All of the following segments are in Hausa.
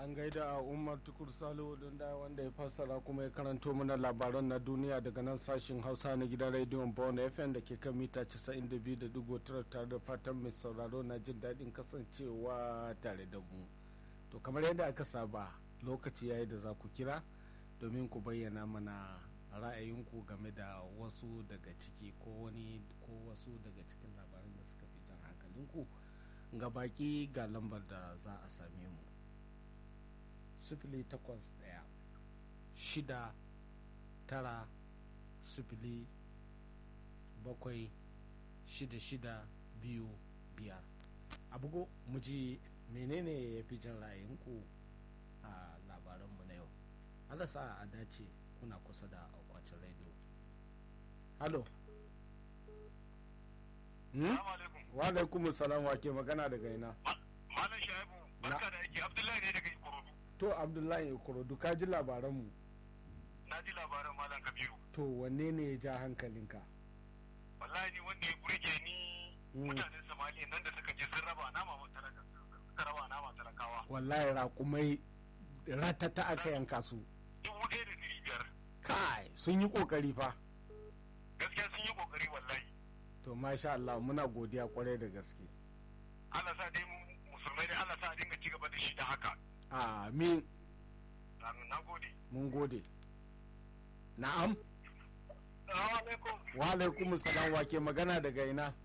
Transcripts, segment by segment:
an gaida umar tukur salo da wanda ya fassara kuma ya karanto mana labaran na duniya daga nan sashen hausa na gidan rediyon bone fm da ke kan mita 92.9 tare da fatan mai sauraro na jin daɗin kasancewa tare da mu to kamar yadda aka saba lokaci yayi da za ku kira domin ku bayyana mana ra'ayinku game da wasu daga ciki ko wani ko wasu daga cikin labaran da suka fi jan hankalinku ga baki ga lambar da za a same mu sifili takwas ɗaya shida tara sifili bakwai shida shida biyu biyar a bugu mu ji menene ya fi jan ra'ayinku a labaranmu na yau alasa a dace kuna kusa da akwacin radio halo wa alaikum salam wa ke magana daga ina malam shaibu barka da aiki abdullahi ne daga ikorodu to abdullahi ikorodu ka ji labaranmu na ji labaran malam kabiru to wanne ne ya ja hankalinka wallahi ni wanda ya burge ni mutanen somaliya nan da suka je sun raba nama suka raba nama talakawa wallahi raƙumai ratata aka yanka su dubu ɗaya da ɗari biyar kai sun yi ƙoƙari fa gaskiya sun yi ƙoƙari wallahi to masha Allah muna godiya kwarai da gaske Allah sa dai musulmai dai Allah sa a dinga ci gaba da shi da haka amin na gode mun gode na'am Assalamu alaikum wa alaikum salam wa ke magana daga ina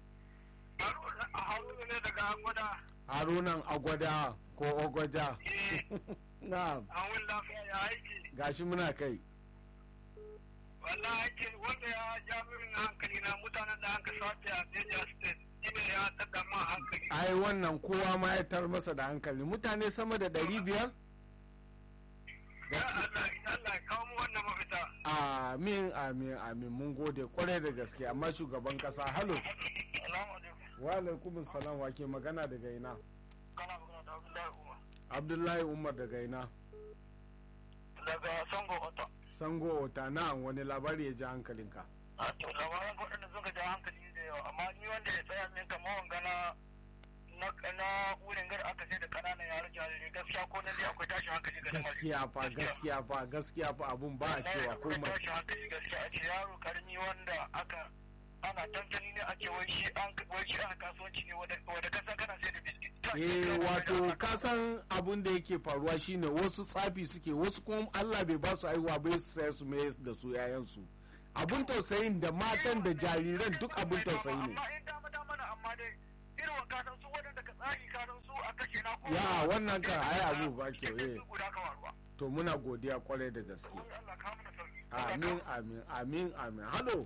Haruna ne daga Agwada harunan agwada ko ogwaja na'am an lafiya ya aiki gashi muna kai wallahi ake wanda ya ja min hankali na mutanen da aka sace a Niger State shine ya daga ma hankali ai wannan kowa ma ya tar masa da hankali mutane sama da ɗari biyar ya Allah Allah ya kawo mu wannan mafita amin amin amin mun gode kwarai da gaske amma shugaban kasa halo Assalamu alaikum wa alaikum salam wa ke magana daga ina kana magana da Abdullahi Umar abdullahi umar daga ina daga Sango Ota sango ota na wani labari ya ji hankalinka a to labaran waɗanda suka ja hankali da yawa amma ni wanda ya tsaya min kamar wanga na na na wurin gar aka sai da kananan yaran jarirai gaskiya ko nan dai akwai tashin hankali ga lamarin gaskiya fa gaskiya fa gaskiya fa abun ba a cewa akwai komai tashin hankali gaskiya a ce yaro karami wanda aka ana tantani ne ake wai shi an wai shi ana kasuwanci ne wanda wanda kasan kana sai da biskit eh wato ka san abun da yake faruwa shine wasu tsafi suke wasu kuma Allah bai ba su aihuwa bai su sai su mai da su yayansu abun tausayin da matan da jariran duk abun tausayi ne amma in dama dama na amma dai irin wa kasan su waɗanda ka tsari kasan su a kashe na ko ya wannan kan ai abu ba kyau eh guda ka waruwa to muna godiya kwarai da gaske Allah ka mana sauki amin amin amin amin halo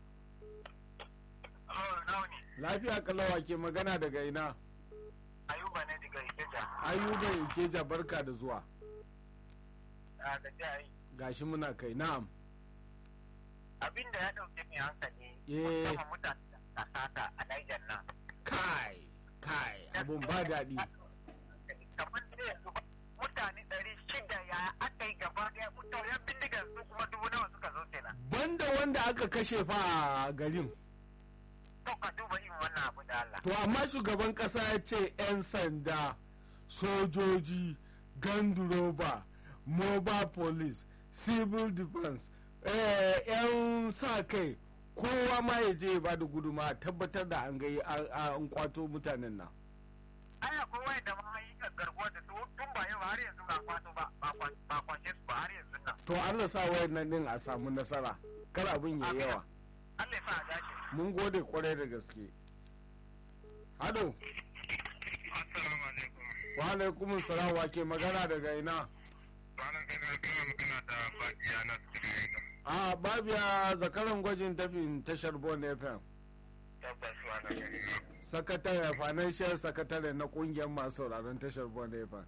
Oh, nawa ne lafiya kalawa ke magana daga ina ayuba ne daga ikeja ayuba ikeja barka da zuwa a da jai gashi muna kai na'am abin da ya dauke mai hankali Eh. musamman mutane da sata a Niger nan kai kai abun ba daɗi kamar da yanzu ba, mutane ɗari shida ya aka yi gaba ɗaya mutane yan bindigar su kuma dubu nawa suka zo kenan banda wanda aka kashe fa a garin to ka duba irin wannan abu da Allah to amma shugaban kasa ya ce 'yan sanda sojoji ganduroba mobile police civil defense eh, 'yan sa kai kowa ma ya je ya ba da guduma tabbatar da an gai an kwato mutanen nan aya ko wai da ma yi garkuwa da su tun ba yau har yanzu ba kwato ba ba kwa- ba kwace su ba har yanzu nan to allah sa wayan nan din a samu nasara kar abin ya yawa Allah ya sa a dace mun gode kwarai da gaske hado assalamu alaikum wa alaikum salam wa ke magana daga ina ranar gani kana magana da bajiya na tsirin a babiya zakaran gwajin tafin tashar bon fm tabbas wannan gani sakatare financial sakatare na kungiyar masu sauraron tashar bon fm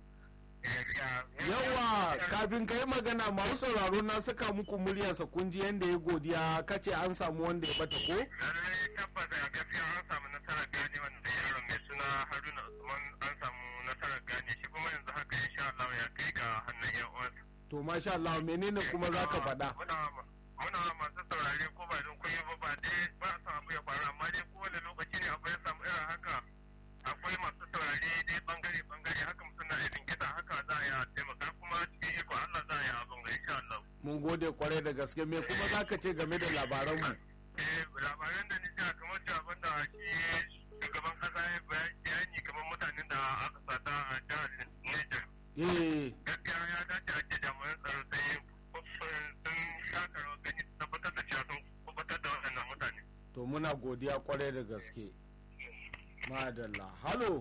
yawa kafin ka yi magana masu sauraro na saka muku muryarsa kun ji yadda ya godiya kace an samu wanda ya bata ko lallai tabbas a gaskiya an samu nasarar gane wanda yaron mai suna haruna usman an samu nasarar gane shi kuma yanzu haka insha Allah ya kai ga hannun yan uwansa to masha Allah menene kuma za ka faɗa muna muna masu saurare ko ba don kuyi ba ba dai ba su abu ya faru amma dai kowane lokaci ne akwai samu irin haka akwai masu saurare dai bangare bangare haka suna irin gida haka za a yi a mun gode kwarai da gaske me kuma za ka ce game da labaranmu eh labaran da ni ja kamar da abin da shi shugaban kasa ya bayani kamar mutanen da aka sata a jihar Niger eh gaskiya ya dace a ce jami'an tsaro sai sun shaka rawar gani su tabbatar da cewa sun kubatar da waɗannan mutane to muna godiya kwarai da gaske madalla halo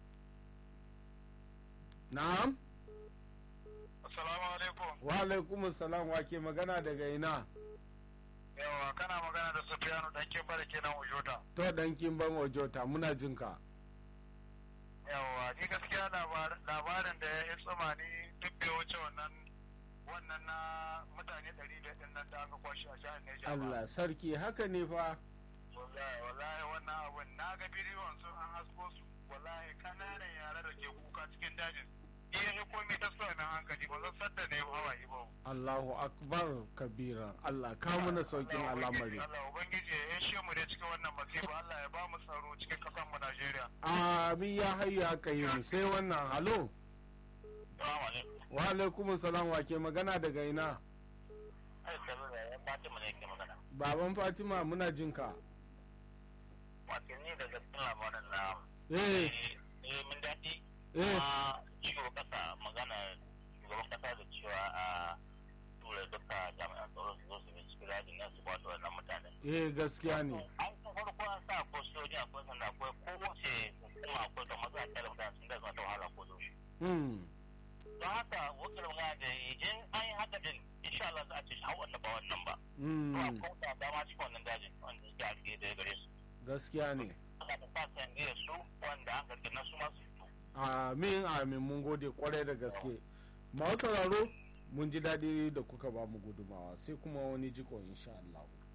na'am assalamu alaikum wa alaikum salam wa ke magana daga ina yawa kana magana da Sufiyanu dan kin bada kenan Ujota to dan kin ban wajota muna jin ka yawa ni gaskiya labarin da ya tsuma ni duk bai wuce wannan wannan na mutane ɗari da ɗin nan da aka kwashe a jihar Neja ba. Allah sarki haka ne fa Wallahi wallahi wannan abun na ga bidiyon sun an hasko su wallahi kananan yara da ke kuka cikin dajin. Iya ne komai ta sa na hankali ba zan sadda ne hawaye ba. Allahu akbar kabira Allah ka mana saukin al'amari Allah ubangiji ya yashe mu da cikin wannan masifa Allah ya ba mu tsaro cikin kasan mu Najeriya. amin ya hayya haka yi sai wannan halo Assalamu alaikum. wa alaikum salam wa ke magana daga ina Ai sabu da yan Fatima ne ke magana. baban Fatima muna jin ka Wato ni daga cikin labarin na eh eh mun daɗi eh kuma shugaban kasa magana shugaban kasa da cewa a tura duka jami'an tsaro su zo su bi cikin rajin nan su kwato wannan mutane. eh gaskiya ne An san farko an sa ko sojoji akwai sanda akwai kowace hukuma akwai da maza a mutane sun da zuwa ta wahala ko yaushe. hmm Don haka wakil magana da in an yi haka din insha Allah za a ce hau wannan ba wannan ba. To hmm akwai wata dama cikin wannan dajin wanda suke a rike da gare su. gaskiya ne Aka ta sa sandiyar su wanda an gargana su masu fito. amin amin mun gode kwarai da gaske masu sauraro mun ji daɗi da kuka ba mu gudumawa sai kuma wani jiko insha Allah